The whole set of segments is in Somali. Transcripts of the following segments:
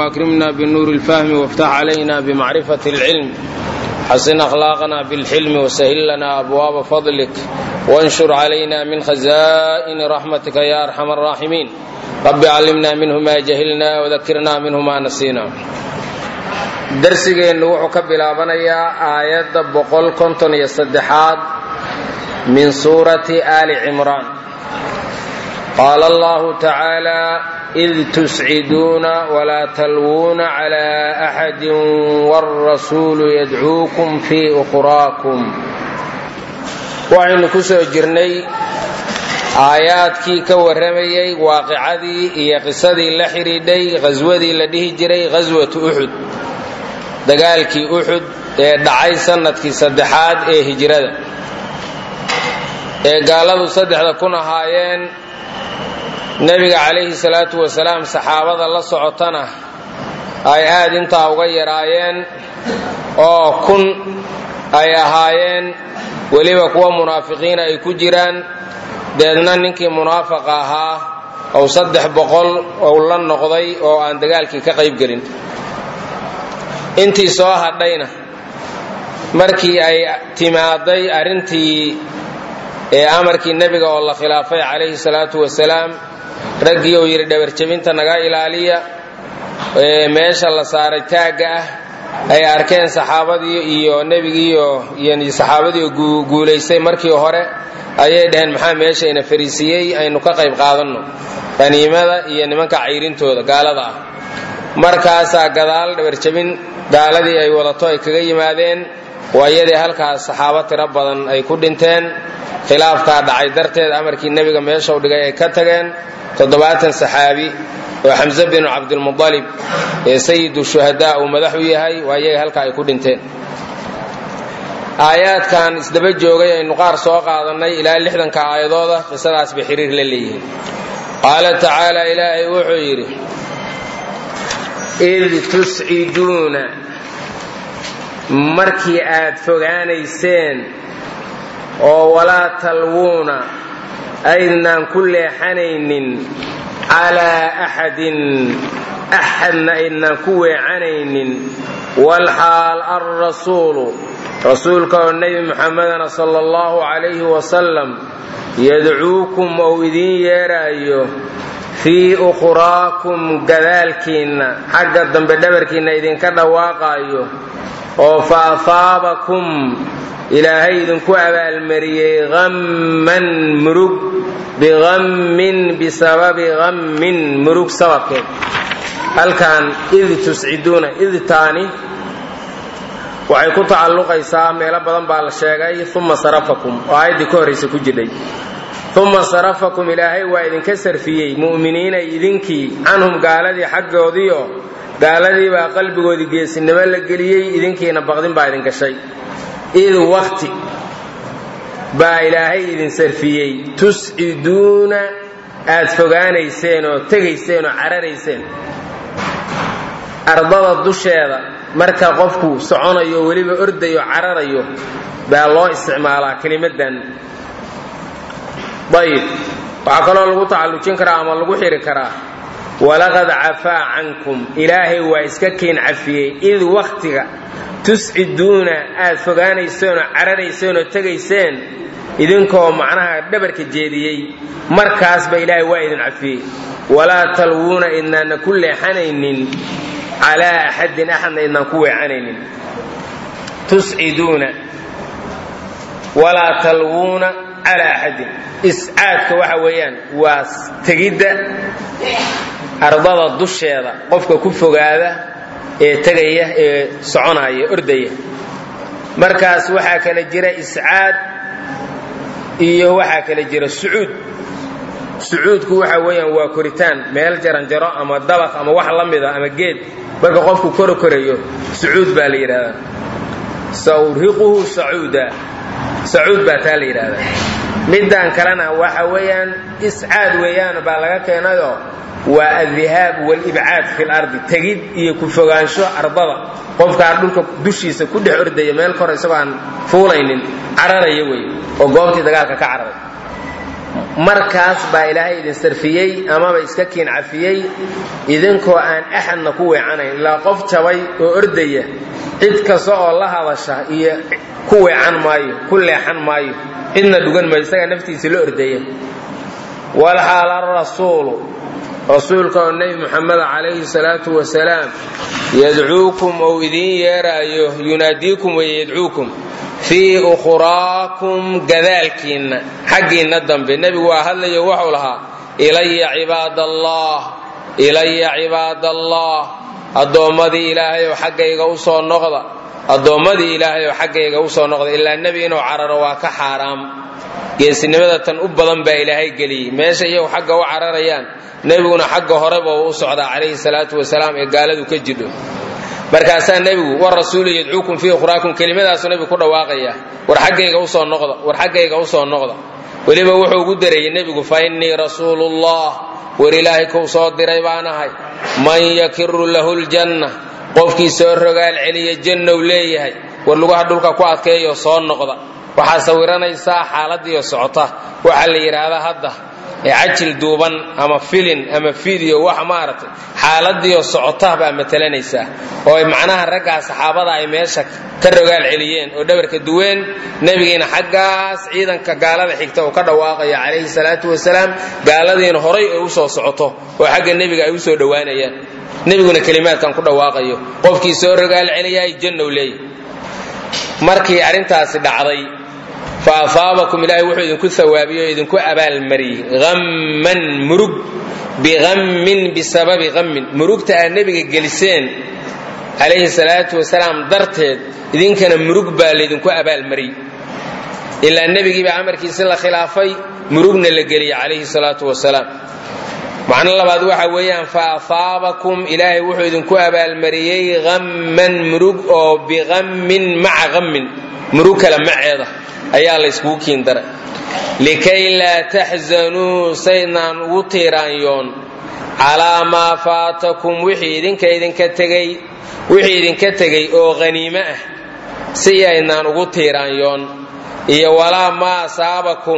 وأكرمنا بالنور الفهم وافتح علينا بمعرفة العلم حسن أخلاقنا بالحلم وسهل لنا أبواب فضلك وانشر علينا من خزائن رحمتك يا أرحم الراحمين رب علمنا منه ما جهلنا وذكرنا منه ما نسينا darsigeennu wuxuu ka bilaabanayaa aayadda boqol konton iyo saddexaad min suurati aali cimraan qaala allahu tacaala id tusciduuna walaa talwuuna calaa axadin wاlrasuulu yadcuukum fii ukhraakum waxaynu ku soo jirnay aayaadkii ka warramayay waaqicadii iyo qisadii la xidhiidhay qhaswadii la dhihi jiray ghaswatu uxud dagaalkii uxud ee dhacay sannadkii saddexaad ee hijrada ee gaaladu saddexda kun ahaayeen nebiga calayhi salaatu wasalaam saxaabada la socotana ay aad intaa uga yaraayeen oo kun ay ahaayeen weliba kuwa munaafiqiina ay ku jiraan deedna ninkii munaafaqa ahaa ou saddex boqol ou la noqday oo aan dagaalkii ka qayb gelin intii soo hadhayna markii ay timaaday arrintii ee amarkii nebiga oo la khilaafay calayhi salaatu wasalaam raggii uu yidhi dhabarjebinta naga ilaaliya ee meesha la saaray taagga ah ay arkeen saxaabadii iyo nebigiiyo iyo saxaabadii guulaystay markii hore ayay dhaheen maxaa meeshayna fariisiiyey aynu ka qayb qaadanno qaniimada iyo nimanka cayrintooda gaalada ah markaasaa gadaal dhabarjebin gaaladii ay wadato ay kaga yimaadeen waa iyadii halkaas saxaabo tiro badan ay ku dhinteen khilaafkaa dhacay darteed amarkii nebiga meeshau dhigay ay ka tageen toddobaatan saxaabi oo xamse binu cabdilmualib ee sayidu shuhadaa uu madax u yahay waa iyaga halkaa ay ku dhinteen aayaadkan isdaba joogay aynu qaar soo qaadannay ilaa lixdanka aayadooda qisadaas bay xiriir la leeyihiin qaala tacaala ilaahay wuxuu yidhi id tusciduuna markii aad fogaanayseen oo walaa talwuuna aydnaan ku leexanaynin calaa axadin axadna aydnaan ku weecanaynin walxaal alrasuulu rasuulka oo nebi muxamedana sala allahu calayhi wasalam yadcuukum ou idiin yeeraayo fii ukhraakum gadaalkiinna xagga dambe dhabarkiinna idinka dhawaaqaayo oo fa afaabakum ilaahay idinku abaalmariyey hamman murug bihammin bisababi hammin murug sababkeed halkan id tusciduuna idtaani waxay ku tacalluqaysaa meelo badan baa la sheegay uma sarafakum oo aayaddii ka horraysa ku jidhay uma sarafakum ilaahay waa idinka sarfiyey mu'miniinay idinkii canhum gaaladii xaggoodiio gaaladii baa qalbigoodii geesinimo la geliyey idinkiina baqdin baa idin gashay id wakti baa ilaahay idin sarfiyey tusciduuna aad fogaanayseen oo tegayseen oo cararayseen ardada dusheeda marka qofku soconayo oo weliba ordayo cararayo baa loo isticmaalaa kelimadan ayib waxaa kaloo lagu tacallujin karaa ama lagu xiri karaa walaqad cafaa cankum ilaahay waa iska kiin cafiyey id wakhtiga tusciduuna aad fogaanayseenoo cararayseenoo tegayseen idinkoo macnaha dhabarka jeediyey markaasba ilaahay waa idin cafiyey walaa talwuuna idnaanna ku leexanaynin calaa axadin axadna idnaan ku weecanaynin tusciduuna walaa talwuuna calaa axadin iscaadka waxa weeyaan waa tegidda ardada dusheeda qofka ku fogaada ee tegaya ee soconaya ordaya markaas waxaa kala jira iscaad iyo waxaa kala jira sucuud sucuudku waxa weeyaan waa koritaan meel jaranjaro ama dabaq ama wax la mida ama geed marka qofku koro korayo sucuud baa la yidhahdaa sawriquhu sacuuda sacuud baa taa la yidhaahdaa middan kalena waxa weeyaan iscaad weeyaan baa laga keenayoo waa addihaab walibcaad fi lardi tegid iyo ku fogaansho ardada qofkaa dhulka dushiisa ku dhex ordaya meel kor isagoo aan fuulaynin cararaya wey oo goobtii dagaalka ka cararay markaas baa ilaahay idin sarfiyey amaba iska kiin cafiyey idinkoo aan axadna ku weecanayn ilaa qof jabay oo ordaya cid kasta oo la hadasha iyo ku weecan maayo ku leexan maayo cidna dhugan maayo isagaa naftiisa la ordaya walxaal arasuulu rasuulka oo nebi muxameda calayhi salaatu wasalaam yadcuukum ou idiin yeeraayo yunaadiikum wey yadcuukum fii ukhraakum gadaalkiinna xaggiinna dambe nebigu waa hadlayo wuxuu lahaa ilaya cibaadallah ilaya cibaadallah addoommadii ilaahay oo xaggayga u soo noqda addoommadii ilaahay oo xaggayga u soo noqda ilaa nebi inuu cararo waa ka xaaraam geesinimada tan u badan baa ilaahay geliyey meesha iyagu xagga u cararayaan nebiguna xagga horeba u socdaa calayhi salaatu wasalaam ee gaaladu ka jidho markaasaa nebigu war rasuulu yadcuukum fii ukhraakum kelimadaasuu nebigu ku dhawaaqaya war xaggayga usoo noqda war xaggayga usoo noqda weliba wuxuu ugu dareeyey nebigu fa innii rasuulullah war ilaahay kuu soo diray baan ahay man yakiru lahu ljanna qofkii soo rogaal celiya jannow leeyahay war lugaha dhulka ku adkeeyo soo noqda waxaa sawiranaysaa xaaladiiyo socota waxaa la yidhaahdaa hadda cajil duuban ama filin ama video wax maaragtay xaaladiiyo socota baa matalanaysaa oo ay macnaha raggaa saxaabada ay meesha ka rogaal celiyeen oo dhabarka duween nebigiina xaggaas ciidanka gaalada xigta uu ka dhawaaqaya calayhi salaatu wasalaam gaaladiina horay ay usoo socoto oo xagga nebiga ay usoo dhowaanayaan nebiguna kelimaadkan ku dhawaaqayo qofkii soo rogaal celiyaay jannow leey markii arrintaasi dhacday fa afaabakum ilaahay wuxuu idinku hawaabiye oo idinku abaalmariyey hamman murug bihammin bisababi hammin murugta aad nebiga geliseen calayhi salaatu wasalaam darteed idinkana murug baa laydinku abaalmariyey ilaa nebigiibaa amarkiisi la khilaafay murugna la geliyey calayhi salaatu wasalaam macno labaad waxa weeyaan fa afaabakum ilaahay wuxuu idinku abaalmariyey hamman murug oo bihammin maca hammin murug kale maceeda ayaa la yskugu kiin daray likay laa taxzanuu saydnaan ugu tiiraanyoon calaa maa faatakum wixii idinka idinka tegey wixii idinka tegey oo haniimo ah si aydnaan ugu tiiraanyoon iyo walaa maa asaabakum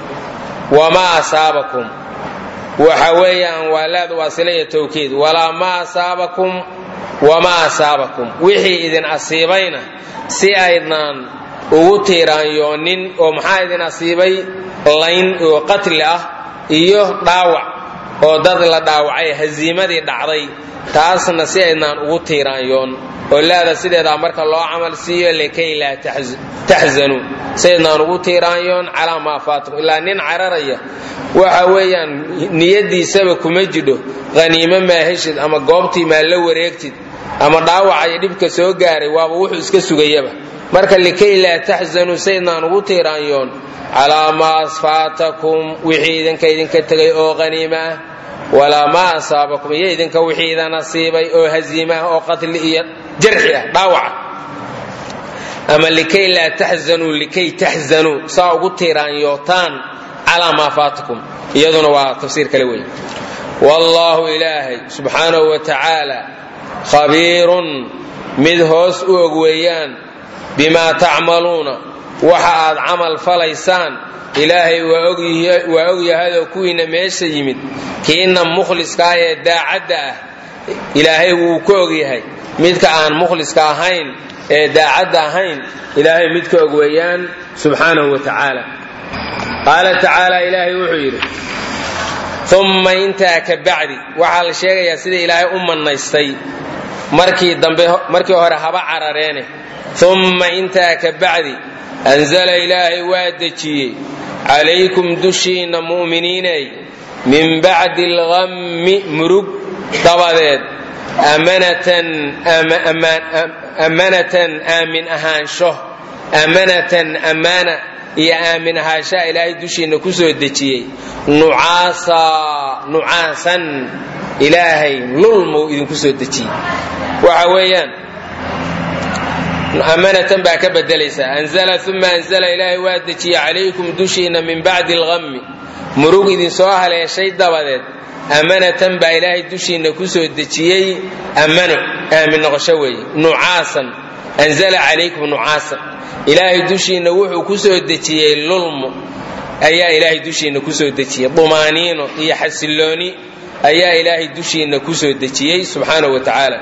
wamaa asaabakum waxa weeyaan waa laad waasila iyo tawkiid walaa maa asaabakum wamaa asaabakum wixii idin asiibayna si aydnaan ugu tiiraanyoonin oo maxaa idin asiibay layn oo qatli ah iyo dhaawac oo dad la dhaawacay haziimadii dhacday taasna si aydnaan ugu tiiraanyoon oo laada sideedaa marka loo camal siiyo likay laa taxzanuu si aydnaan ugu tiiraanyoon calaa maa faatakum ilaa nin cararaya waxa weeyaan niyadiisaba kuma jidho haniimo maa heshid ama goobtii maa la wareegtid ama dhaawacayo dhibka soo gaaray waaba wuxuu iska sugayaba marka likay laa taxzanuu saydnaan ugu tiiraanyoon calaa maa faatakum wixii idinka idinka tegay oo haniimo ah walaa maa asaabakum iyo idinka wixii idan asiibay oo haziima ah oo qatli iyo jarxi ah dhaawaca ama likay laa taxzanuu likay taxzanuu saa ugu tiiraanyootaan calaa maa faatakum iyaduna waa tafsiir kale weeye wallaahu ilaahay subxaanahu wa tacaala khabiirun mid hoos u og weeyaan bimaa tacmaluuna waxa aad camal falaysaan ilaahay waa ogyahadoo kuwiinna meesha yimid kiinna mukhliska ee daacadda ah ilaahay wuu ka ogyahay midka aan mukhliska ahayn ee daacadda ahayn ilaahay mid ka og weeyaan subxaanahu wa tacaala qaala tacaala ilaahay wuxuu yidhi umma intaa ka bacdi waxaa la sheegayaa sida ilaahay u mannaystay markii dambe markii hore haba carareene umma intaa ka bacdi anzala ilaahay waa dejiyey calaykum dushiinna mu'miniinay min bacdi alghammi murug dabadeed amanatan aamin ahaansho amanatan ammaana iyo aamin ahaanshaa ilaahay dushiinna ku soo dejiyey nucaasa nucaasan ilaahay lulmuu idinku soo dejiyey waxa weeyaan amanatan baa ka bedelaysaa anzala uma anzala ilaahay waa dejiyey calaykum dushiinna min bacdi alghammi murug idinsoo haleeshay dabadeed amanatan baa ilaahay dushiinna ku soo dejiyey amano aamin noqosho weeye nucaasan anzala calaykum nucaasan ilaahay dushiinna wuxuu ku soo dejiyey lulmu ayaa ilaahay dushiinna kusoo dejiyey dumaaniino iyo xasillooni ayaa ilaahay dushiinna kusoo dejiyey subxaanahu wa tacaala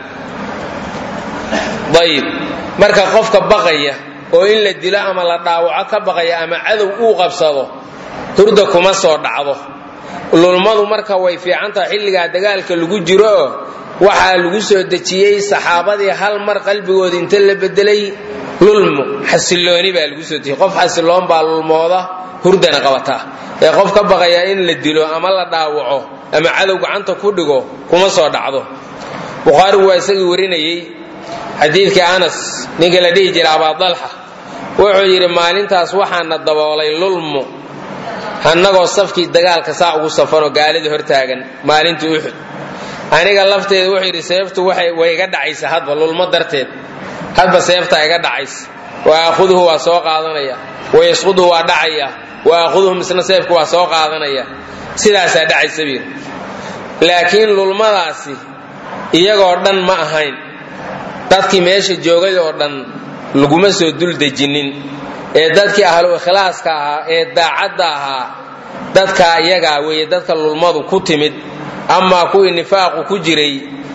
ayib marka qofka baqaya oo in la dilo ama la dhaawaco ka baqaya ama cadow uu qabsado hurda kuma soo dhacdo lulmadu marka way fiican tahay xilligaa dagaalka lagu jiro waxaa lagu soo dejiyey saxaabadii hal mar qalbigooda inta la bedelay lulmo xasillooni baa lagu soo dejiyey qof xasilloon baa lulmooda hurdana qabataa ee qof ka baqaya in la dilo ama la dhaawaco ama cadow gacanta ku dhigo kuma soo dhacdo bukhaarigu waa isagii warinayey xadiidkii anas ninka la dhihi jira abaadalxa wuxuu yidhi maalintaas waxaana daboolay lulmo annagoo safkii dagaalka saa ugu safanoo gaalida hortaagan maalintii uxud aniga lafteeda wuxuu yidhi seeftu way iga dhacaysa hadba lulmo darteed hadba seeftaa iga dhacaysa wa aakhuduhu waa soo qaadanaya wayasquduhu waa dhacaya wa aakhuduhu misna seefku waa soo qaadanaya sidaasaa dhacaysa biir laakiin lulmadaasi iyagoo dhan ma ahayn dadkii meesha joogay oo dhan laguma soo dul dejinin ee dadkii ahlu ikhlaaska ahaa ee daacadda ahaa dadka iyagaa weeye dadka lulmadu ku timid amaa kuwii nifaaqu ku jiray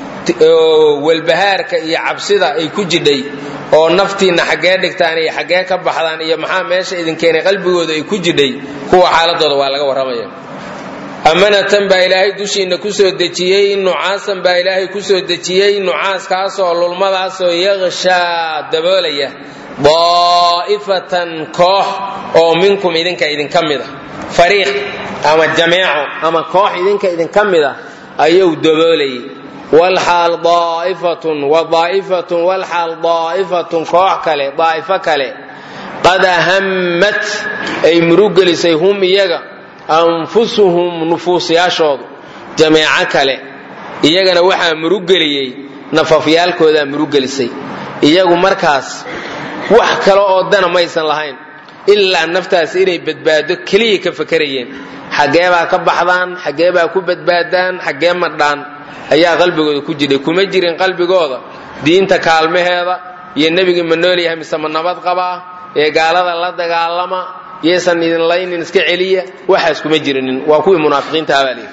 oo walbahaarka iyo cabsida ay ku jidhay oo naftiinna xaggee dhigtaan iyo xaggee ka baxdaan iyo maxaa meesha idinkeenay qalbigooda ay ku jidhay kuwa xaaladooda waa laga warramaya amanatan baa ilaahay dushiinna ku soo dejiyey nucaasan baa ilaahay ku soo dejiyey nucaaskaasoo lulmadaasoo yaqshaa daboolaya daa'ifatan koox oo minkum idinka idinka mid a fariiq ama jameeco ama koox idinka idinka mid a ayuu daboolayay walxaal daa'ifatun wa daa'ifatun walxaal daa'ifatun koox kale daa'ifo kale qad ahammat ay murugelisay hum iyaga anfusuhum nufuusyaashoodu jameeco kale iyagana waxaa murugeliyey nafafyaalkoodaa murugelisay iyagu markaas wax kale oo dana maysan lahayn ilaa naftaas inay badbaado keliya ka fakarayeen xaggee baa ka baxdaan xaggee baa ku badbaadaan xaggee madhaan ayaa qalbigooda ku jidhay kuma jirin qalbigooda diinta kaalmaheeda iyo nebigii ma nool yahay mise ma nabad qabaa ee gaalada la dagaalama yaysan idin laynin iska celiya waxaas kuma jirinin waa kuwii munaafiqiintaha baa layidhi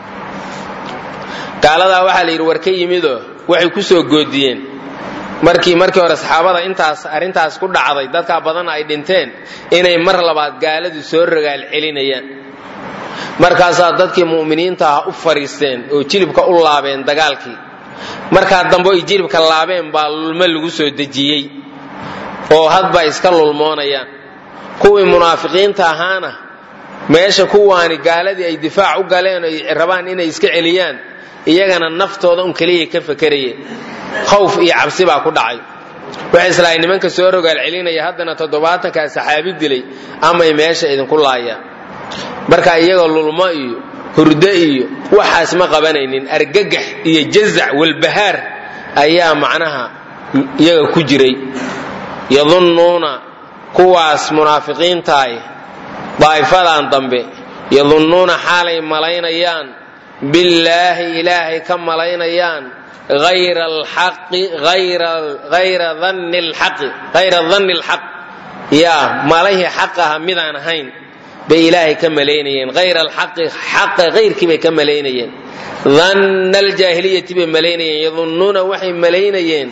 gaaladaa waxaa la yidhi war ka yimidoo waxay ku soo goodiyeen markii markii hore saxaabada intaas arrintaas ku dhacday dadkaa badanna ay dhinteen inay mar labaad gaaladu soo rogaal celinayaan markaasaa dadkii mu'miniinta ah u fariisteen oo jilibka u laabeen dagaalkii markaa dambe ay jilibka laabeen baa lulmo lagu soo dejiyey oo hadba iska lulmoonayaan kuwii munaafiqiinta ahaana meesha kuwaani gaaladii ay difaac u galeen ay rabaan inay iska celiyaan iyagana naftooda un keliya ka fakarayeen khawf iyo cabsi baa ku dhacay waxay islaahay nimanka soo rogaal celinaya haddana toddobaatankaa saxaabi dilay amay meesha idinku laayaan marka iyagoo lulmo iyo hurdo iyo waxaas ma qabanaynin argagax iyo jazac walbahaar ayaa macnaha iyaga ku jiray yadunnuuna kuwaas munaafiqiintaay daa'ifadan dambe yadunnuuna xaalay malaynayaan billaahi ilaahay ka malaynayaan ayra alxaqi ayra danni alxaqi hayra danni alxaq yaa malahii xaq aha midaan ahayn bay ilaahay ka malaynayeen hayra alxaqi xaqa hayrkii bay ka malaynayeen danna aljaahiliyati bay malaynayeen yadunnuuna waxay malaynayeen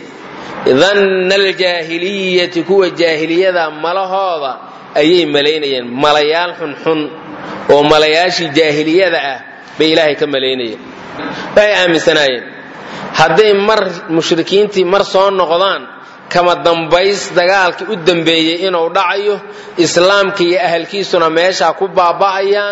danna aljaahiliyati kuwa jaahiliyada malahooda ayay malaynayeen malayaal xunxun oo malayaashii jaahiliyada ah bay ilaahay ka malaynayeen waxay aaminsanaayeen hadday mar mushrikiintii mar soo noqdaan kama dambays dagaalkii u dambeeyey inuu dhacayo islaamka iyo ahalkiisuna meeshaa ku baaba'ayaan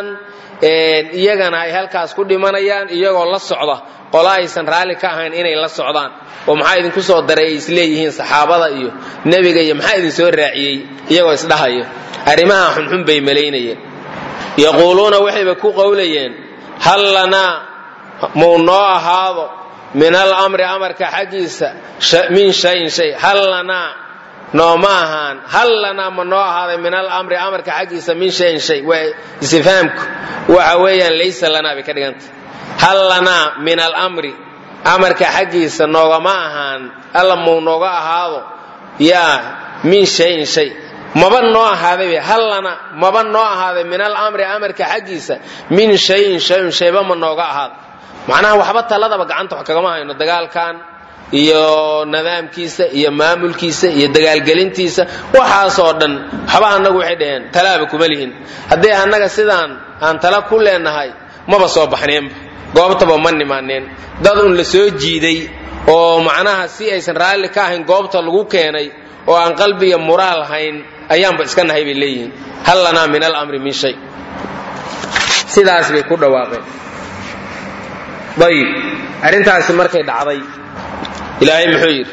iyagana ay halkaas ku dhimanayaan iyagoo la socda qola aysan raalli ka ahayn inay la socdaan oo maxaa idinku soo daray ay isleeyihiin saxaabada iyo nebiga iyo maxaa idin soo raaciyey iyagoo isdhahayo arrimaha xunxun bay malaynayeen yaquuluuna waxayba ku qowlayeen hal lanaa muu noo ahaado min alamri amarka xaggiisa min shayin shay hal lanaa nooma ahaan hal lanaa ma noo ahaaday min alamri amarka xaggiisa min shayin shay waa istifhaamku waxa weeyaan laysa lanaa bay ka dhigantay hal lanaa min alamri amarka xaggiisa noogama ahaan alla muu nooga ahaado yaa min shayin shay maba noo ahaaday hallana maba noo ahaaday min alamri amarka xaggiisa min shayin shayun shayba ma nooga ahaaday macnaha waxba taladaba gacanta wax kagama hayno dagaalkan iyo nidaamkiisa iyo maamulkiisa iyo dagaalgelintiisa waxaasoo dhan waxba annagu waxay dhaheen talaaba kuma lihin haddii annaga sidaan aan tala ku leenahay maba soo baxneenba goobtaba ma nimaaneen dad un la soo jiiday oo macnaha si aysan raalli ka ahayn goobta lagu keenay oo aan qalbiga muraal hayn ayaanba iska nahay bay leeyihiin hal lanaa min alamri min shay sidaas bay ku dhawaaqeen ayib arrintaasi markay dhacday ilaahay muxuu yidhi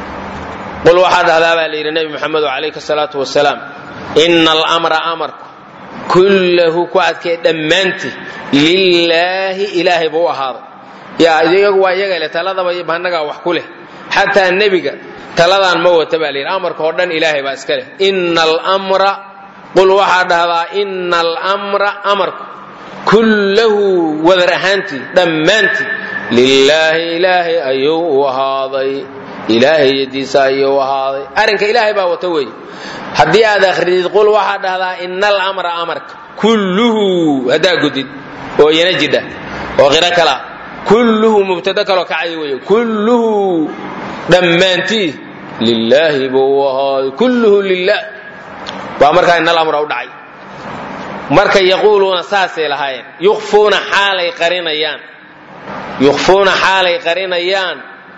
qul waxaa dhahdaa baa la yidhi nebi moxamedo calayhi salaatu wasalaam ina alamra amarku kullahu ku adkee dhammaantii lilaahi ilaahay buu u ahaaday yaa iyagu waa iyaga leh taladaba annagaa wax ku leh xataa nebiga taladaan ma wata baa la yidhi amarka oo dhan ilaahay baa iska leh ina almra qul waxaa dhahdaa ina almra amarku kullahu wadar ahaantii dhammaantii lilaahi ilaahay ayuu u ahaaday ilaahay yadiisa ayuu u ahaaday arrinka ilaahay baa wata weeye haddii aad akhridid qul waxaa dhahdaa ina alamra amarka kulluhu haddaa gudid oo iyana jidha oo qiro kala kulluhu mubtado kaloo kacay weeye kulluhu dhammaantii lilaahi buu u ahaaday kulluhu lilah waa markaa ina alamra u dhacay marka yaquuluuna saasay lahaayeen yukfuuna xaalay qarinayaan yukfuuna xaalay qarinayaan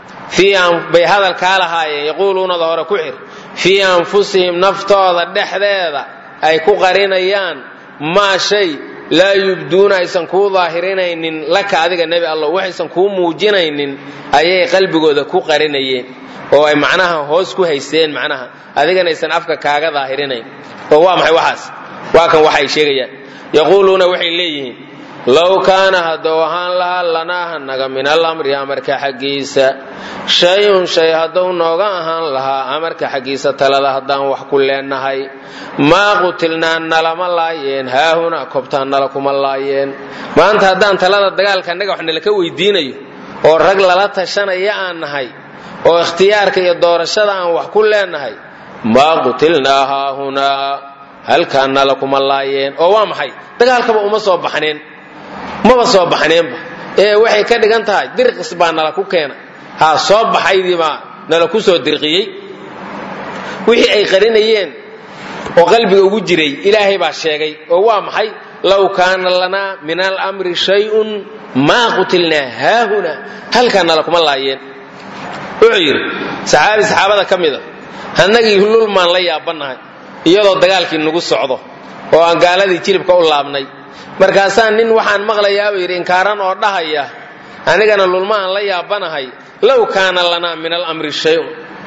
bay hadalkaa lahaayeen yaquuluunada hore ku xir fii anfusihim naftooda dhexdeeda ay ku qarinayaan maa shay laa yubduuna aysan kuu daahirinaynin laka adiga nebi allah waxaysan kuu muujinaynin ayay qalbigooda ku qarinayeen oo ay macnaha hoos ku haysteen macnaha adigana aysan afka kaaga daahirinayn oo waa maxay waxaas waa kan waxay sheegayaan yaquuluuna waxay leeyihiin low kaana hadduu ahaan lahaa lanaa hanaga min alamri amarka xaggiisa shay-un shay hadduu nooga ahaan lahaa amarka xaggiisa talada haddaan wax ku leenahay maa qutilnaa nalama laayeen haahunaa kobtaan nala kuma laayeen maanta haddaan talada dagaalka annaga wax nalaka weydiinayo oo rag lala tashanaya aan nahay oo ikhtiyaarka iyo doorashada aan wax ku leenahay maa qutilnaa haahunaa halkaan nala kuma laayeen oo waa maxay dagaalkaba uma soo baxneen maba soo baxneenba ee waxay ka dhigan tahay dirqis baa nala ku keena ha soo baxaydiibaa nala ku soo dirqiyey wixii ay qarinayeen oo qalbiga ugu jiray ilaahay baa sheegay oo waa maxay low kaana lanaa min alamri shayun maa qutilnaa haahuna halkaa nala kuma laayeen wuxuu yidhi saxaabi saxaabada ka mida annagii lulmaan la yaabannahay iyadoo dagaalkii nagu socdo oo aan gaaladii jilibka u laabnay markaasaan nin waxaan maqlayaabuu yidhi inkaaran oo dhahaya anigana lulma aan la yaabanahay low kaana lanaa min alamri shayun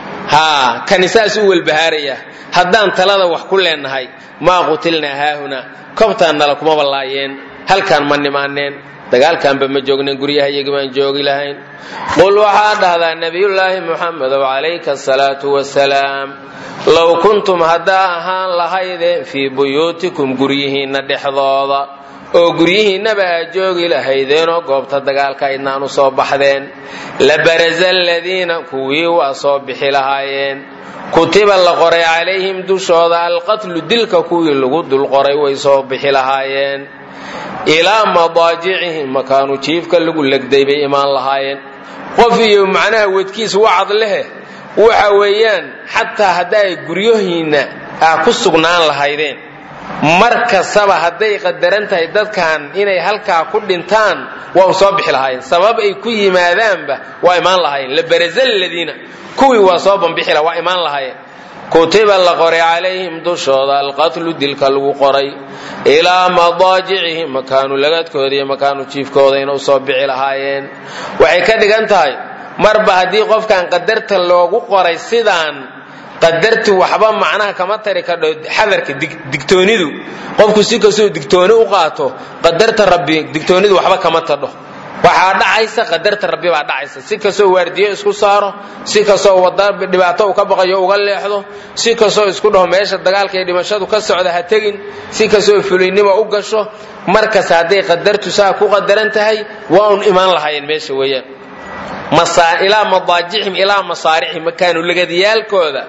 haa kani saas u welbahaaraya haddaan talada wax ku leenahay maa qutilnaa haahuna kobtaan nala kumaba laayeen halkaan ma nimaaneen dagaalkaanba ma joognen guryahayagi baan joogi lahayn qul waxaa dhahdaa nebiyullaahi muxamedow calayka asalaatu wasalaam low kuntum haddaa ahaan lahaydeen fii buyuutikum guryihiinna dhexdooda oo guryihiinnaba aad joogi lahaydeenoo goobta dagaalka aydnaan u soo baxdeen la barasa aladiina kuwii waa soo bixi lahaayeen kutiba la qoray calayhim dushooda alqatlu dilka kuwii lagu dul qoray way soo bixi lahaayeen ilaa madaajicihim makaanu jiifka lagu legday bay imaan lahaayeen qof iyo macnaha wedkiis wacad lehe waxa weeyaan xataa hadday guryahiinna aa ku sugnaan lahaydeen mar kastaba hadday qadaran tahay dadkan inay halkaa ku dhintaan waa u soo bixi lahaayeen sabab ay ku yimaadaanba waa imaan lahaayeen labarasa aladiina kuwii waa soo bambixi laha waa imaan lahaayeen kutiba la qoray calayhim dushooda alqatlu dilka lagu qoray ilaa madaajicihim makaanu lagadkooda iyo makaanu jiifkooda ina usoo bixi lahaayeen waxay ka dhigan tahay marba haddii qofkan qadarta loogu qoray sidaan qadarti waxba macnaha kama tari kadho xadarka digtoonidu qofku si kastoo digtooni u qaato qadarta rabbi digtoonidu waxba kama tadho waxaa dhacaysa qadarta rabbi baa dhacaysa si kastoo waardiyo isku saaro si kastoo wada dhibaato uu ka baqayo uga leexdo si kastoo isku dhaho meesha dagaalka iyo dhimashadu ka socda ha tegin si kastoo fuliynimo u gasho markas hadday qadartu saa ku qadaran tahay waa un imaan lahaayeen meesha weeyaan ilaa madaajicim ilaa masaaricim makaanu lagadyaalkooda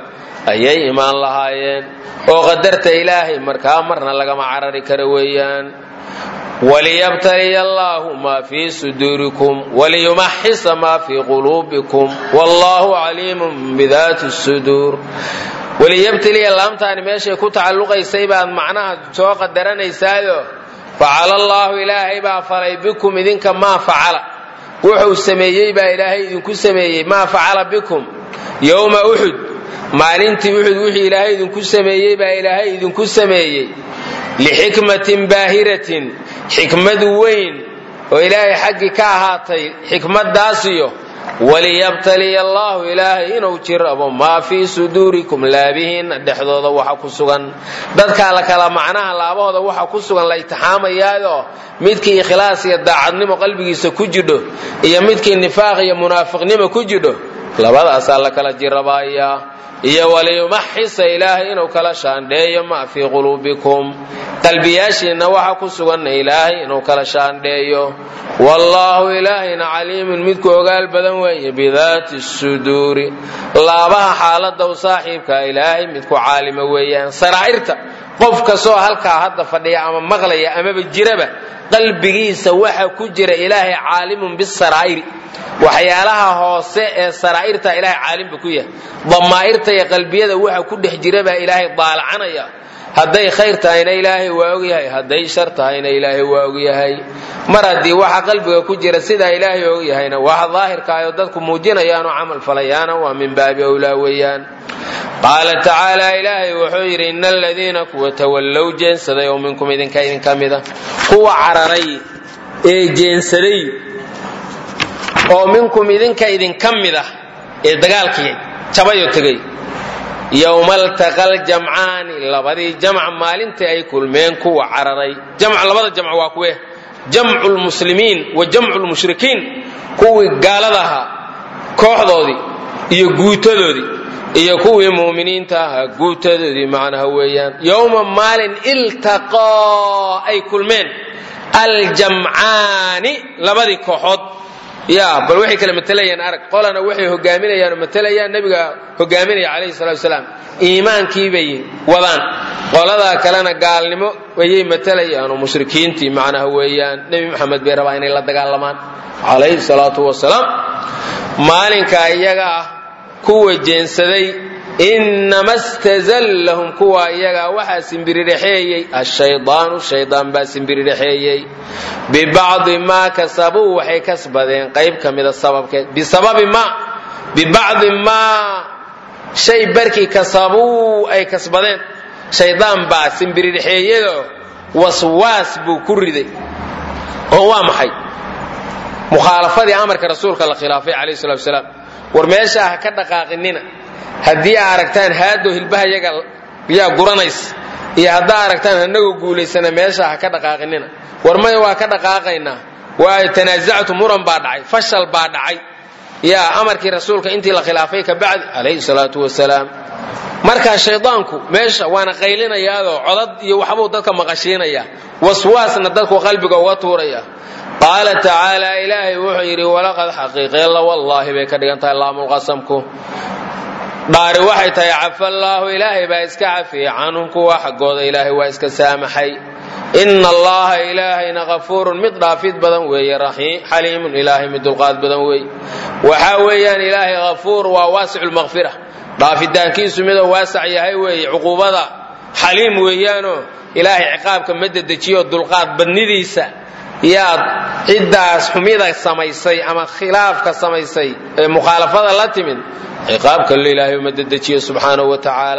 ayay imaan lahaayeen oo qadarta ilaahay markaa marna lagama carari karo weeyaan waliyabtaliya allaahu maa fii suduurikum waliyumaxisa maa fii quluubikum wallaahu caliimun bidaati suduur waliyabtaliya laamtaani meeshay ku tacalluqaysay baad macnaha soo qadaranaysaayo facala allaahu ilaahay baa falay bikum idinka maa facala wuxuu sameeyey baa ilaahay idinku sameeyey maa facala bikum yowma uxud maalintii uxud wixii ilaahay idinku sameeyey baa ilaahay idinku sameeyey lixikmatin baahiratin xikmad weyn oo ilaahay xaggii ka ahaatay xikmadaasiyo waliyabtaliya allaahu ilaahay inuu jirabo maa fii suduurikum laabihiinna dhexdooda waxa ku sugan dadkaa la kala macnaha laabahooda waxa ku sugan la itixaamayaayo midkii ikhlaas iyo daacadnimo qalbigiisa ku jidho iyo midkii nifaaq iyo munaafiqnimo ku jidho labadaasaa la kala jirabayaa iyo waliyumaxisa ilaahay inuu kala shaandheeyo maa fii quluubikum qalbiyaashiinna waxa ku suganna ilaahay inuu kala shaandheeyo wallaahu ilaahayna caliimun midku ogaal badan weeye bidaati suduuri laabaha xaalada u saaxiibka ilaahay midku caalima weeyaan saraa'irta qof kastoo halkaa hadda fadhiya ama maqlaya amaba jiraba qalbigiisa waxa ku jira ilaahay caalimun bisaraa'iri waxyaalaha hoose ee saraa'irta ilaahay caalimba ku yahay damaa'irta iyo qalbiyada waxa ku dhex jira baa ilaahay daalacanaya hadday khayr tahayna ilaahay waa ogyahay hadday shar tahayna ilaahay waa ogyahay mar haddii waxa qalbiga ku jira sidaa ilaahay ogyahayna waxa daahirkaayoo dadku muujinayaanoo camal falayaana waa min baabi owlaa weeyaan qaala tacaala ilaahay wuxuu yidhi ina aladiina kuwa tawallow jeensaday oo minkum idinka idinka mida kuwa cararay ee jeensaday oo minkum idinka idinka mid ah ee dagaalkii jabayoo tegay yowma altaqal jamcaani labadii jamc maalintii ay kulmeen kuwa cararay jamc labada jamc waa kuwe jamcu lmuslimiin wa jamcu lmushrikiin kuwii gaalada ahaa kooxdoodii iyo guutadoodii iyo kuwii muuminiinta ahaa guutadoodii macnaha weeyaan yowma maalin iltaqaa ay kulmeen aljamcaani labadii kooxood ya bal waxay kala matelayaan arag qolana waxay hogaaminayaan oo matelayaan nebiga hogaaminaya calayhi salatu wasalaam iimaankiibay wadaan qoladaa kalena gaalnimo ayay matelayaan oo mushrikiintii macnaha weeyaan nebi maxamed bay rabaa inay la dagaalamaan calayhi salaatu wasalaam maalinka iyaga ah kuwa jeensaday inama stazallahum kuwa iyagaa waxaa simbiridhexeeyey ashaydaanu shaydaan baa simbiridhexeeyey bibacdi maa kasabuu waxay kasbadeen qayb ka mida sababkeed bisababi ma bibacdi maa shay barkii kasabuu ay kasbadeen shaydaan baa simbiridhexeeyado waswaas buu ku riday oo waa maxay mukhaalafadii amarka rasuulka la khilaafay calayhi salatu wasalaam war meeshaa ha ka dhaqaaqinina haddii aa aragtaan haado hilbaha yaga yaa guranaysa iyo haddaa aragtaan hanagoo guulaysana meeshaa ha ka dhaqaaqinina war maya waa ka dhaqaaqaynaa waayo tanaasactu muran baa dhacay fashal baa dhacay yaa amarkii rasuulka intii la khilaafay ka bacdi calayhi salaatu wasalaam markaa shaydaanku meesha waana qaylinayaadoo codad iyo waxbuu dadka maqashiinaya waswaasna dadku qalbiga uga tuuraya qaala tacaala ilaahay wuxuu yidhi walaqad xaqiiqeella wallaahi bay ka dhigan tahay laamulqasamku dhaari waxay tahay cafallaahu ilaahay baa iska cafiyey canhum kuwa xaggooda ilaahay waa iska saamaxay ina allaha ilaahayna kafuurun mid dhaafid badan weeye xaliimun ilaahay mid dulqaad badan weeye waxaa weeyaan ilaahay kafuur waa waasicu lmaqfira dhaafitaankiisu midoo waasac yahay weeye cuquubada xaliim weeyaanoo ilaahay ciqaabka ma dedejiyo dulqaad badnidiisa yaad ciddaas xumida samaysay ama khilaafka samaysay ee mukhaalafada la timid ciqaabka le ilaahay uma dedejiyo subxaanahu wa tacaala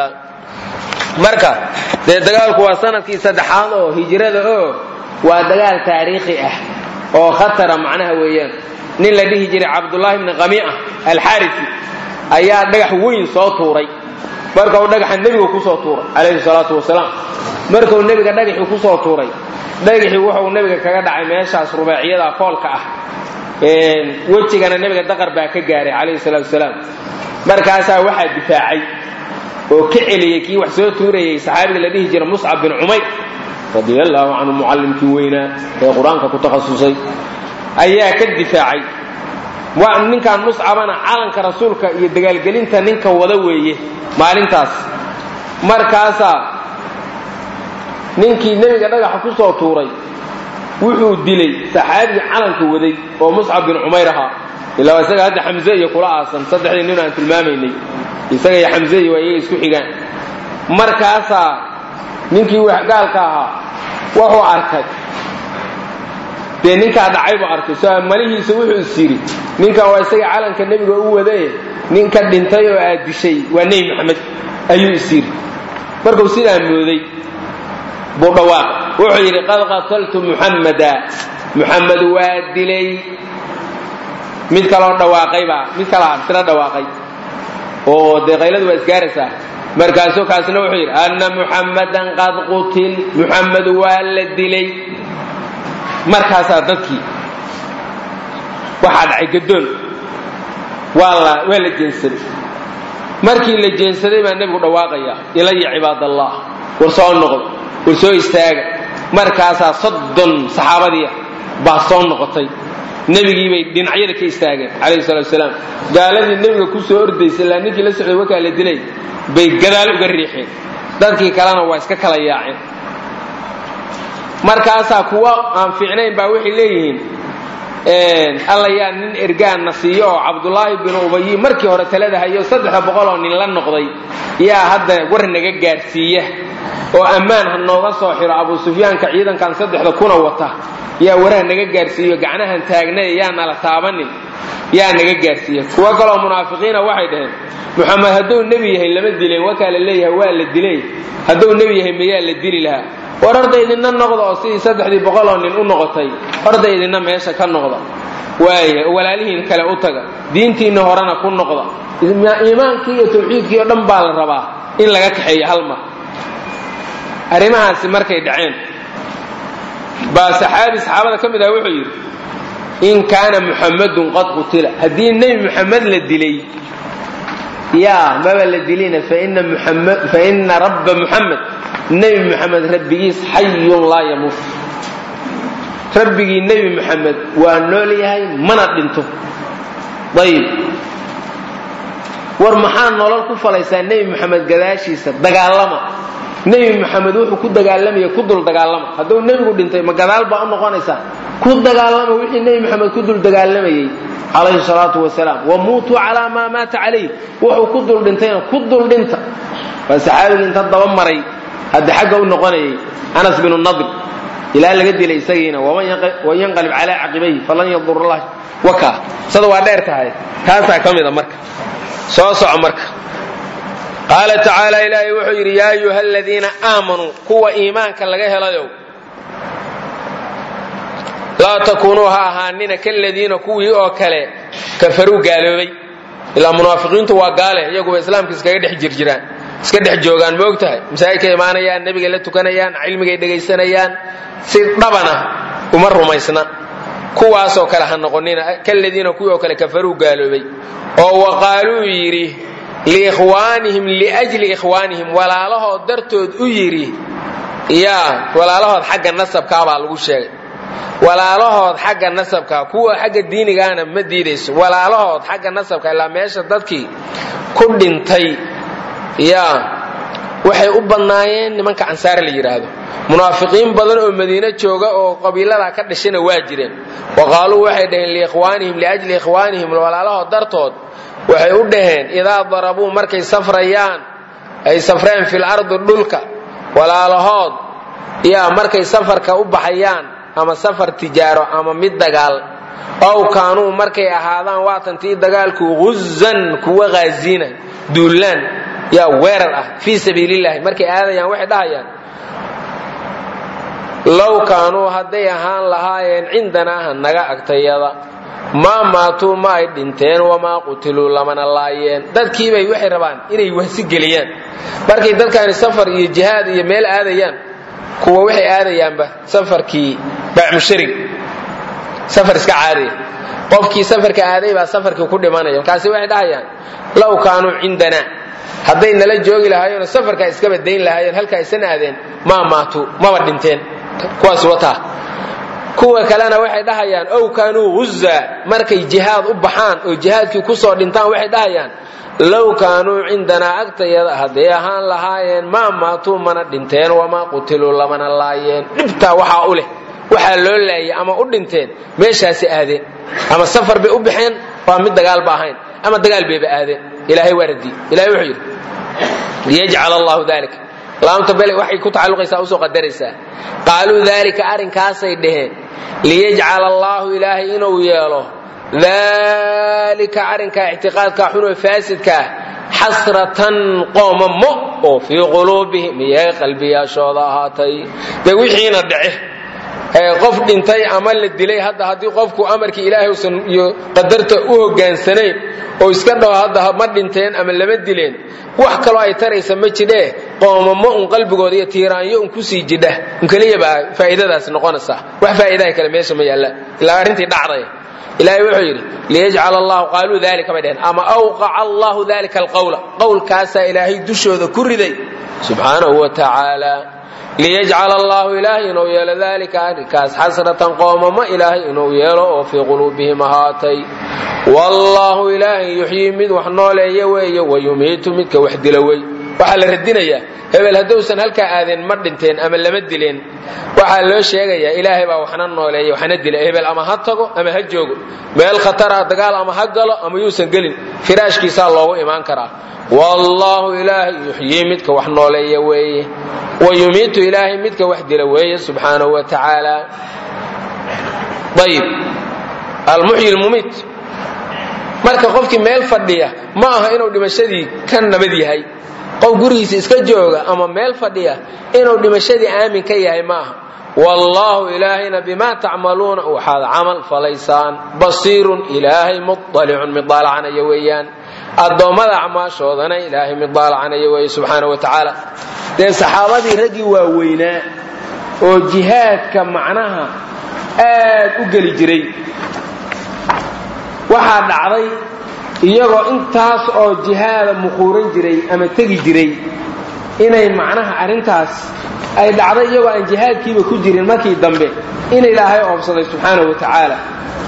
marka dee dagaalku waa sanadkii saddexaad oo hijrada oo waa dagaal taariikhi ah oo khatara macnaha weeyaan nin la dhihi jiray cabdullaahi bni qami'a alxaarisi ayaa dhagax weyn soo tuuray marka uu dhagaxa nebigu kusoo tuuray calayhi salaatu wasalaam markuu nebiga dhagaxii kusoo tuuray dhagaxii wuxuu nebiga kaga dhacay meeshaas rubaaciyada foolka ah wejigana nebiga daqar baa ka gaaray calayhi salaatu wasalaam markaasaa waxaa difaacay oo ka celiyey kii wax soo tuurayay saxaabiga la dhihi jira muscab bin cumayr radia allaahu canhu mucallimkii weynaa ee qur-aanka ku takhasusay ayaa ka difaacay ninkaan muscabana calanka rasuulka iyo dagaalgelinta ninka wada weeye maalintaas markaasaa ninkii nebiga dhagaxa ku soo tuuray wuxuu dilay saxaabigii calanka waday oo muscab bin cumayr ahaa ilaa isaga hadda xamze iyo kula aasan saddexdii nin aan tilmaamaynay isaga iyo xamze iyo waa iyaga isku xigaan markaasaa ninkii gaalka ahaa wuxuu arkay dee ninkaa dhacay buu arkay so malihiisa wuxuu is yidhi ninkan waa isaga calanka nebiga u wadaye ninka dhintay oo aad dishay waa nebi maxamed ayuu is yidhi markuu sidaa mooday buu dhawaaq wuxuu yidhi qad qataltu muxammada muxamed waa dilay mid kaloo dhawaaqaybaa mid kalaa isna dhawaaqay oo dee qayladu waa isgaaraysaa markaasuu kaasna wuxuu yidhi anna muxammadan qad qutil muxamed waa la dilay markaasaa dadkii waxaa dhacay gadoon waa la waa la jeensaday markii la jeensaday baa nebigu dhawaaqaya ilaya cibaadallah war soo noqdo war soo istaaga markaasaa soddon saxaabadiia baa soo noqotay nebigii bay dhinacyada ka istaageen calayhi salatu wasalaam gaaladii nebiga ku soo ordaysay ilaa ninkii la socday wakaa la dilay bay gadaal uga riixeen dadkii kalena waa iska kala yaaceen markaasaa kuwa aan fiicnayn baa waxay leeyihiin alla yaa nin ergaanna siiyo oo cabdulaahi binu ubayi markii hore talada hayo saddexa boqol oo nin la noqday yaa hadda war naga gaadhsiiya oo ammaan ha nooga soo xiro abu sufyaanka ciidankan saddexda kuna wata yaa waraha naga gaadhsiiyo gacnahan taagnay yaa nala taabanin yaa naga gaadhsiiya kuwo kaloo munaafiqiina waxay dhaheen muxamed hadduu nebi yahay lama dileen wakaa la leeyahay waa la dilay hadduu nebi yahay mayaa la dili lahaa war horda idinna noqda oo sidii saddexdii boqoloo nin u noqotay horda idinna meesha ka noqda waaya walaalihiin kale u taga diintiinna horena ku noqda iimaankii iyo tawxiidkii oo dhan baa la rabaa in laga kaxeeyo hal mar arrimahaasi markay dhaceen baa saxaabi saxaabada ka mid ah wuxuu yidhi in kaana muxammadun qad qutila haddii nebi muxamed la dilay yaa maba la dilina fa ina rabba muxamed nebi muxamed rabbigiis xayun laa yamuut rabbigii nebi muxamed waa nool yahay mana dhinto ayib war maxaa nolol ku falaysaa nebi muxamed gadaashiisa dagaalama nebi muxamed wuxuu ku dagaalamaya ku dul dagaalama hadduu nebigu dhintay ma gadaal baa u noqonaysaa ku dagaalama wixii nebi muxamed ku dul dagaalamayey calayhi salaatu wasalaam wamuutuu calaa maa maata calayh wuxuu ku dul dhintayna ku dul dhinta waa saxaabigii inta daba maray hadda xagga u noqonayay anas binu nadir ilaa laga dilay isagiina waman yanqalib calaa caqibayhi falan yadur allah waka sada waa dheer tahay taasaa ka mida marka soo soco marka qaala tacaala ilaahay wuxuu yidhi yaa ayuha aladiina aamanuu kuwa iimaanka laga helayow laa takuunuu ha ahaanina kaladiina kuwii oo kale kafaruu gaaloobay ilaa munaafiqiintu waa gaale iyaguba islaamka iskaga dhex jirjiraan iska dhex joogaan ma og tahay masaajidka imaanayaan nebigay la tukanayaan cilmigay dhegaysanayaan si dhabana uma rumaysna kuwaasoo kale ha noqonina kaladiina kuwii oo kale kafaruu gaaloobay oo waqaaluu yidhi liikhwaanihim liajli ikhwaanihim walaalahood dartood u yidhi yaa walaalahood xagga nasabkaabaa lagu sheegay walaalahood xagga nasabka kuwa xagga diinigaana ma diidayso walaalahood xagga nasabka ilaa meesha dadkii ku dhintay yaa waxay u badnaayeen nimanka ansaar la yidhaahdo munaafiqiin badan oo madiine jooga oo qabiiladaa ka dhashana waa jireen wa qaaluu waxay dhaheen liikhwaanihim liajli ikhwaanihim walaalahood dartood waxay u dhaheen idaa darabuu markay safrayaan ay safreen fil ardi dhulka walaalahood yaa markay safarka u baxayaan ama safar tijaaro ama mid dagaal ow kaanuu markay ahaadaan waatantii dagaalku guzan kuwa haazina duullaan yaa weerar ah fii sabiilillahi markay aadayaan waxay dhahayaan low kaanuu hadday ahaan lahaayeen cindanaaha naga agtayada maa maatuu ma ay dhinteen wamaa qutiluu lamana laayeen dadkiibay waxay rabaan inay wahsi geliyaan markay dadkaani safar iyo jihaad iyo meel aadayaan kuwa waxay aadayaanba safarkii bacmusharig safar iska caadiya qofkii safarka aaday baa safarkii ku dhimanaya markaasi waxay dhahayaan low kaanuu cindanaa hadday nala joogi lahaayeenoo safarkaa iskaba dayn lahaayeen halkaa isan aadeen maa maatuu maba dhinteen kuwaas wataa kuwa kalena waxay dhahayaan ow kaanuu ghuza markay jihaad u baxaan oo jihaadkii kusoo dhintaan waxay dhahayaan low kaanuu cindanaa agtayada hadday ahaan lahaayeen maa maatuu mana dhinteen wamaa qutiluu lamana laayeen dhibtaa waxaa u leh waxaa loo laayay ama u dhinteen meeshaasi aadeen ama safar bay u baxeen waa mid dagaalba ahayn ama dagaal bayba aadeen ilaahay waa radiyey ilahay wuxuu yidhi liyajcal allahu dalika laamta bele waxay ku tacalluqaysaa usoo qadaraysaa qaaluu dalika arrinkaasay dhaheen liyajcal allaahu ilaahay inuu yeelo dalika arrinkaa ictiqaadkaa xunoo faasidkaa xasratan qoomamo oo fii quluubihim iyay qalbiyaashooda ahaatay dee wixiina dhace qof dhintay ama la dilay hadda haddii qofku amarkii ilaahay usan iyo qadarta u hogaansanayn oo iska dhaho hadda ma dhinteen ama lama dileen wax kaloo ay taraysa ma jidhee qoomamo un qalbigooda iyo tiiraanyo un kusii jidha un keliya baa faa'iidadaas noqonaysaa wax faa'iidaha kale meesha ma yaalla ilaa arrintii dhacday ilaahay wuxuu yidhi liyajcal allahu qaaluu dalika bay dheheen ama awqaca allahu dalika alqawla qowlkaasaa ilaahay dushooda ku riday subxaanahu wa tacaala liyajcal allahu ilaahay inuu yeelo dalika arrinkaas xasratan qoomamo ilaahay inuu yeelo oo fii quluubihim ahaatay wallaahu ilaahay yuxyii mid wax nooleeya weeye wayumiitu midka wax dila wey waxaa la radinayaa hebel hadduusan halkaa aadeen ma dhinteen ama lama dileen waxaa loo sheegayaa ilaahay baa waxna nooleeya waxna dila hebel ama ha tago ama ha joogo meel khatara dagaal ama ha galo ama yuusan gelin firaashkiisaa loogu imaan karaa wallaahu ilaahay yuxyii midka wax nooleeya weeye wayumiitu ilaahay midka wax dila weeye subxaanahu wa tacaala ayib almuxyi lmumiit marka qofkii meel fadhiya ma aha inuu dhimashadii ka nabad yahay qof gurigiisa iska jooga ama meel fadhiya inuu dhimashadii aamin ka yahay ma aha wallaahu ilaahayna bimaa tacmaluuna waxaad camal falaysaan basiirun ilaahay muطalicun mid daalacanaya weeyaan addoommada acmaashoodana ilaahay mid daalacanaya weeye subxaana wa tacaala dee saxaabadii raggii waaweynaa oo jihaadka macnaha aad u geli jiray waxaa dhacday iyagoo intaas oo jihaada muquuran jiray ama tegi jiray inay macnaha arrintaas ay dhacday iyagoo aan jihaadkiiba ku jirin markii dambe in ilaahay oobsaday subxaana wa tacaala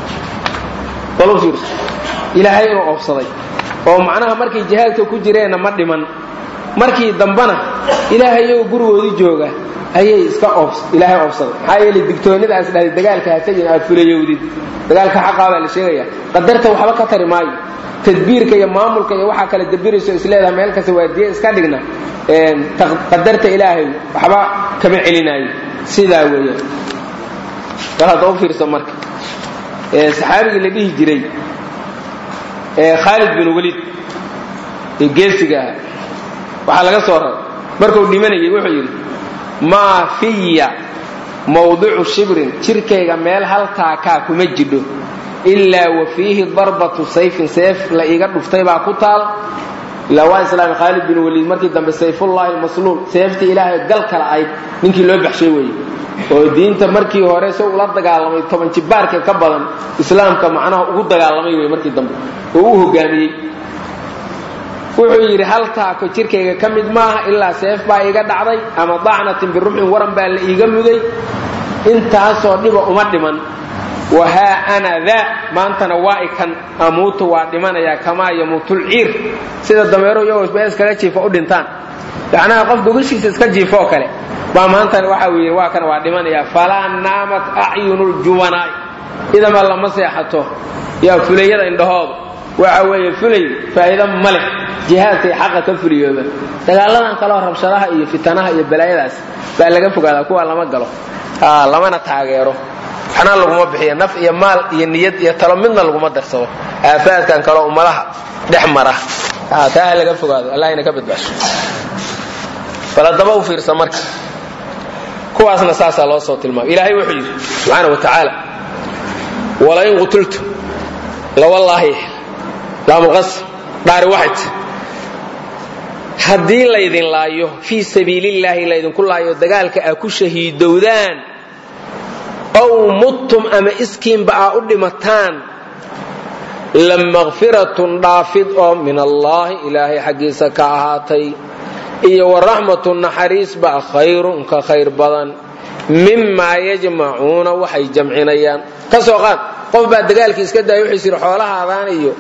ilaahay inuu oobsaday oo macnaha markay jihaadka ku jireenna ma dhiman markii dambena ilaahay iyagoo gurigoodii jooga ayay iska ilaahay oobsaday maxaa yeele digtoonnadaas dhahday dagaalka ha tegin aad fulayowdid dagaalka xaqaa baa la sheegaya qadarta waxba ka tari maayo tadbiirka iyo maamulka iyo waxaa kala dabirayso isleedaha meel kasta waadiye iska dhigna qadarta ilaahay waxba kama celinaayo sidaa weeyaan bal hadda u fiirso marka saxaabigii la dhihi jiray khaalid bin waliid ee geesiga aha waxaa laga soo raray markuu dhimanayay wuxuu yidhi maa fiya mawdicu shibrin jirkayga meel hal taakaa kuma jidho ilaa wa fiihi darbatu sayfin seef la iiga dhuftay baa ku taal ilaa waa islaami khaalid bin waliid markii dambe sayfullahi almasluul seeftii ilaahay gal kala ayd ninkii loo baxshay weeye oo diinta markii hore se ula dagaalamay toban jibaarka ka badan islaamka macnaha ugu dagaalamay wey markii dambe oo u hogaamiyey wuxuu yidhi hal taako jirkayga ka mid maaha ilaa seef baa iiga dhacday ama dacnatin biruxin waran baa la iiga muday intaasoo dhiba uma dhiman wahaa ana daa maantana waa ikan amuutu waa dhimanayaa kamaa yamuutulciir sida dameero iyagoo bee iskaga jiifo u dhintaan macnaha qof gogashiisa iska jiifoo kale baa maantana waxa uu yidhi waa kan waa dhimanayaa falaa naamat acyunuljubanaa'i idama lama seexato yaa fulayada indhahooda waxa weeye fulay faa'iido ma leh jihaadkay xaqa ka fuliyooba dagaaladan kaleo rabshadaha iyo fitanaha iyo balaayadaas baa laga fogaadaa kuwa lama galo lamana taageero waxna laguma bixiyo naf iyo maal iyo niyad iyo talo midna laguma darsado aafaadkan kaleo ummadaha dhex mara taa laga fogaado allahna ka badbaasho bal haddaba u fiirsa marka kuwaasna saasaa loo soo tilmaamay ilaahay wuxuu yidhi subxaana wa tacaala walain qutultu lawallaahi laamulqas dhaari waxay ti haddii laydin laayo fii sabiilillaahi laydinku laayo dagaalka aa ku shahiidowdaan ow muttum ama iskiinba aa u dhimataan la makfiratun dhaafid oo min allaahi ilaahay xaggiisa ka ahaatay iyo waraxmatu naxariisba khayrun ka khayr badan mimaa yajmacuuna waxay jamcinayaan ka soo qaad qof baa dagaalkii iska daaya wuxuu yidhi xoolahaadaan iyo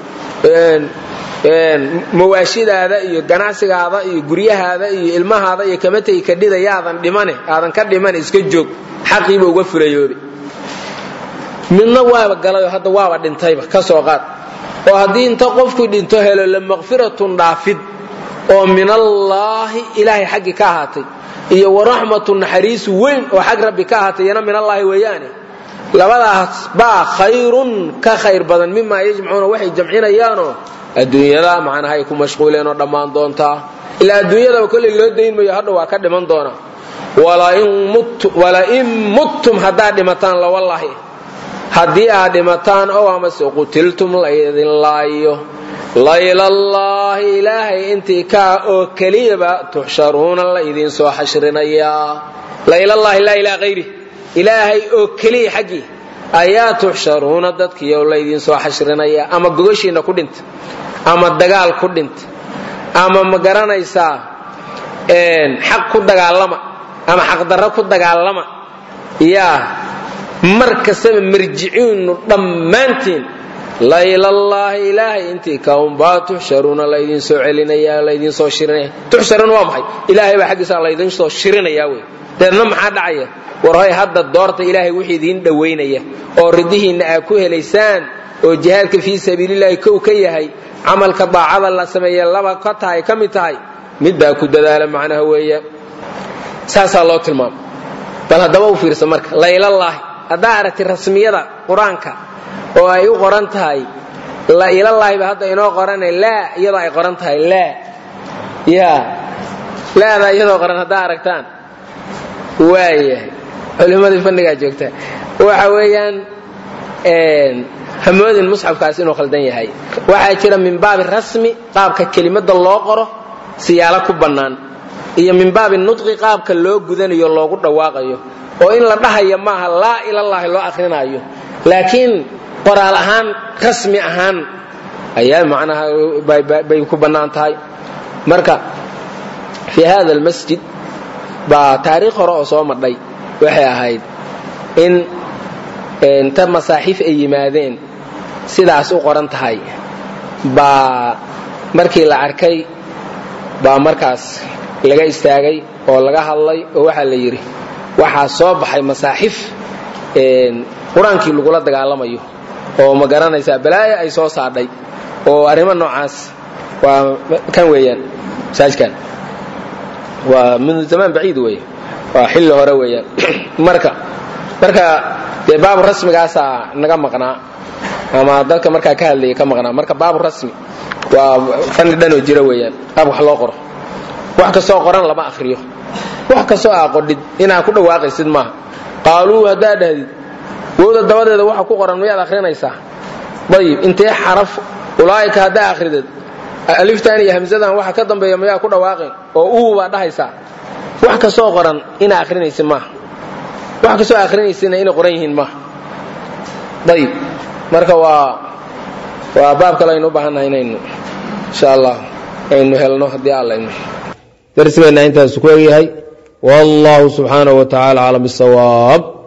mawaashidaada iyo ganacsigaada iyo guryahaada iyo ilmahaada iyo kama tegi kadhida yaadan dhimane aadan ka dhimane iska joog xaqiiba uga fulayoobe midna waaba galayoo hadda waaba dhintayba ka soo qaad oo haddii inta qofku dhinto helo la maqfiratun dhaafid oo min allaahi ilaahay xaggii ka ahaatay iyo waraxmatu naxariisu weyn oo xag rabbi ka ahaatay iyana min allaahi weeyaane labadaas baa khayrun ka khayr badan mimaa yajmacuuna waxay jamcinayaanoo adduunyada macnaha ay ku mashquuleen oo dhammaan doontaa ilaa adduunyadaba kolley loo dayn mayo hadha waa ka dhiman doonaa walain muttum haddaad dhimataan lawallaahi haddii aad dhimataan ow amase qutiltum laydin laayo laylallaahi ilaahay intii kaa oo keliyaba tuxsharuuna laydin soo xashrinayaa laylallaahi laa ilaa hayri ilaahay oo keliya xaggii ayaa tuxsharuuna dadkiioo laydin soo xashrinayaa ama gogashiinna ku dhinta ama dagaal ku dhinta ama ma garanaysaa xaq ku dagaalama ama xaqdarro ku dagaalama yaa mar kastaba marjiciinu dhammaantiin laylallaahi ilaahay intii kaunbaa tuxsharuuna laydin soo celinaya laydin soo shirinaya tuxsharuuna waa maxay ilaahay baa xaggiisa laydin soo shirinaya wey deedna maxaa dhacaya war hoy hadda doorta ilaahay wixii idiin dhowaynaya oo ridihiinna aad ku helaysaan oo jihaadka fii sabiilillahi kow ka yahay camalka daacada la sameeye laba ka tahay ka mid tahay middaa ku dadaala macnaha weeya saasaa loo tilmaama bal haddaba u fiirsa marka laylallaahi haddaa aragti rasmiyada qur-aanka oo ay u qoran tahay lailallaahiba hadda inoo qorane laa iyadoo ay qoran tahay laa ya laadaa iyadoo qoran haddaa aragtaan waayahay culimmadii fannigaa joogta waxa weeyaan hamoodin musxafkaas inuu khaldan yahay waxaa jira min baabi rasmi qaabka kelimada loo qoro siyaalo ku bannaan iyo min baabi nudqi qaabka loo gudanayo loogu dhawaaqayo oo in la dhahayo maaha laa ilallaahi loo akrinaayo laakiin qoraal ahaan rasmi ahaan ayaa macnaha bay ku bannaan tahay marka fii hada almasjid baa taariikh hore oo soo madhay waxay ahayd in inta masaaxiif ay yimaadeen sidaas u qoran tahay baa markii la arkay baa markaas laga istaagay oo laga hadlay oo waxaa la yidhi waxaa soo baxay masaaxif qur-aankii lagula dagaalamayo oo ma garanaysaa balaayo ay soo saadhay oo arrimo noocaas waa kan weeyaan masaajkan waa min zamaan baciid weeye waa xilli hore weeyaan marka marka dee baabu rasmigaasaa naga maqnaa ama dadka markaa ka hadlaya ka maqnaa marka baabu rasmi waa fanni dhanoo jira weeyaan qaab wax loo qoro wax kastoo qoran lama akriyo wax kastoo aa qodhid inaa ku dhawaaqaysid maaha qaaluu haddaa dhahdid wowda dabadeeda waxa ku qoran miyaad akrinaysaa ayib intee xaraf ulaa'ika haddaa akridid aliftan iyo hamsadan waxa ka dambeeya mayaa ku dhawaaqeen oo uu baa dhahaysaa wax kastoo qoran inaa akrinaysid maaha wax kastoo akrinaysidna inay qoran yihiin maaha ayib marka waa waa baab kale aynu u baahannahay inaynu insha allah aynu helno haddii alla inu darsigeenna intaasu ku egyahay wallahu subxaanahu wa tacala aclam bisawaab